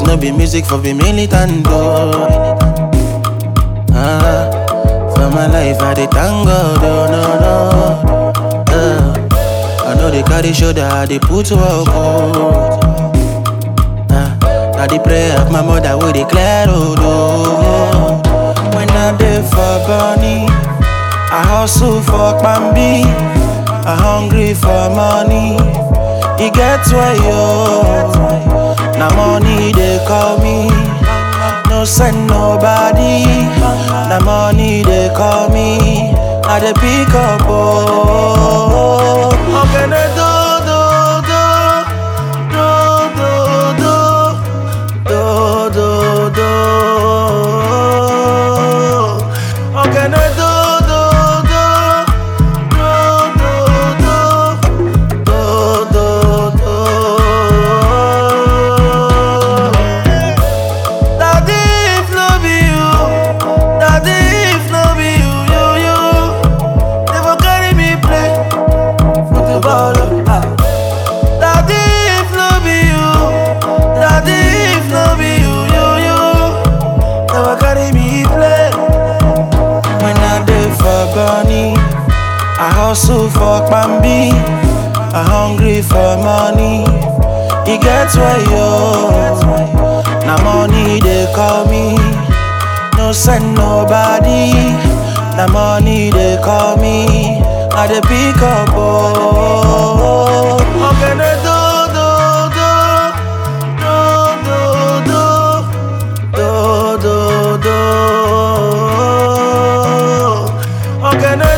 no be music for the militant though. Ah, for my life I dey thank God, oh no no. Ah, I know they carry shoulder, I dey put work oh. Ah, na the prayer of my mother wey dey clear road oh. When I dey for Bonny, I hustle for Bambi, I hungry for money. E get why yo, na money they call me. No send nobody, na money they call me. I dey pick up oh. Ogene do do do do do do do do. Ogene do do do do do do do do do. Daddy, if no be you, daddy, if no be you, you, you, never carry me play football. ah. Daddy, if no be you, daddy, if no be you, you, you, never carry me play. When I dey for Bonny, I hustle for Bambi, I hungry for money. E get why yo. Na money they call me. No send nobody. Na money they call me. I dey pick up oh. Ogene do do do do do do do do. Ogene